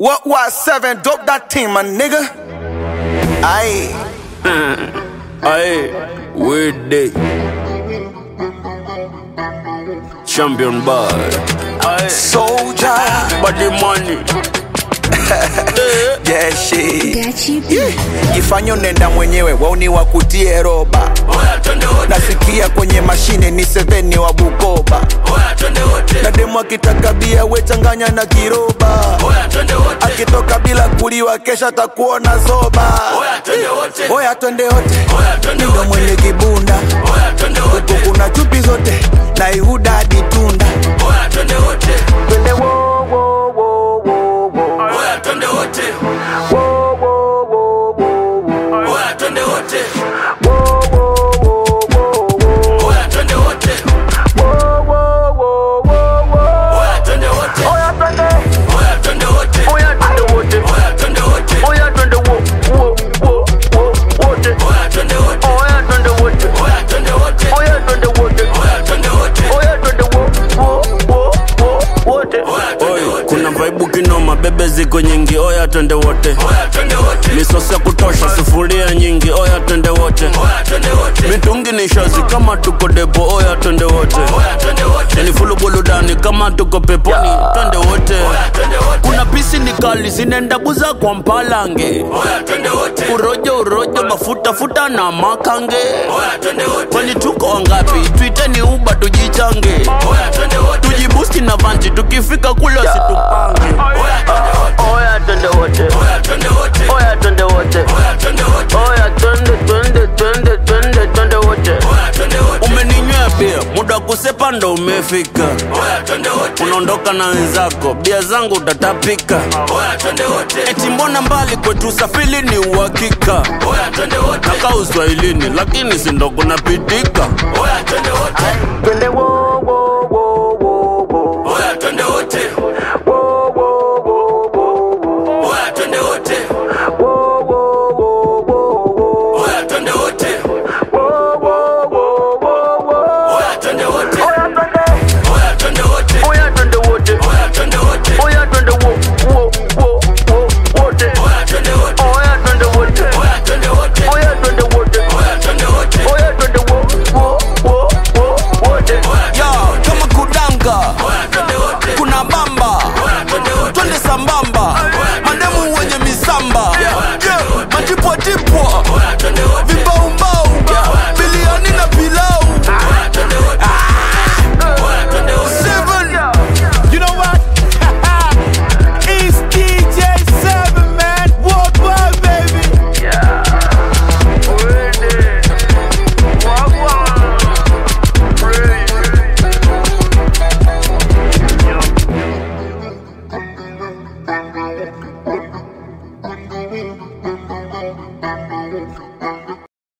What was seven? Dope that team, my nigga. Aye. Aye, weird day. Champion boy. Aye, Soldier. body money. Yeah, shit. Gachi B. Jifanye nenda mwenyewe, wauni wakutie roba. Oya twende wote, Nasikia kwenye mashine ni seveni wa Bukoba. oya twende wote, Na demu akitaka bia we changanya na kiroba. oya twende wote, Akitoka bila kuliwa kesha takuona zoba. oya twende wote, Oya twende wote, oya twende ndo wote, mwenye kibunda. oya twende wote, Huku kuna chupi zote na Ihuda hadi Tunda. oya twende wote, Twende wo wo wo wo wo. oya twende wote, Wo wo wo wo wo. oya twende wote, Wo wo wo wo wo. oya twende wote, Wo wo wo wo wo. oya twende wote, Oya twende, oya twende wote, oya twende wote. oya twende wote, Oya twende wo wo wo wo wote. oya twende wote, Oya twende wote. oya twende wote, Oya twende wote. oya twende wote. Oya twende wo wo wo wo wote. Oi, kuna vaibu kinoma, bebe ziko nyingi, oya twende wote, oya twende wote, misosi ya kutosha, sufuria nyingi, oya twende wote, oya twende wote, mitungi ni shazi kama tuko depo, oya twende wote, oya twende wote, yani fulu buludani kama tuko peponi, twende wote, oya twende wote, kuna pisi ni kali zinaenda buza kwa mpalange, oya twende wote, urojo urojo mafuta futa na makange, oya twende wote, kwani tuko wangapi? Tuiteni uba tujichange, oya twende wote, tujibusti na vanji, tukifika kule situpange, oya twende wote, Oya twende wote. oya twende wote, Oya twende wote. oya twende wote. Oya twende twende twende twende twende wote. umeninywea bia muda wa kusepa ndo umefika unaondoka na wenzako bia zangu utatapika eti mbona mbali kwetu safili ni uhakika nakaa uswahilini lakini sindo kunapitika Twende wo wo wo wo wo. Wo wo wo wo wo. Wo wo wo wo wo wo. Wo wo wo wo wo. Oya twende. Oya twende wote. Oya twende wo wo wo wo wote. Oya twende wote. Oya twende wote. Oya twende wo wo wo wo wote. ya kama kudanga kuna bamba twende sambamba mademu wenye misamba Yeah, matipwatipwa vibaumbau biliani na pilau Seven. You know what? it's DJ Seven, man. Worldwide, baby. Gachi B.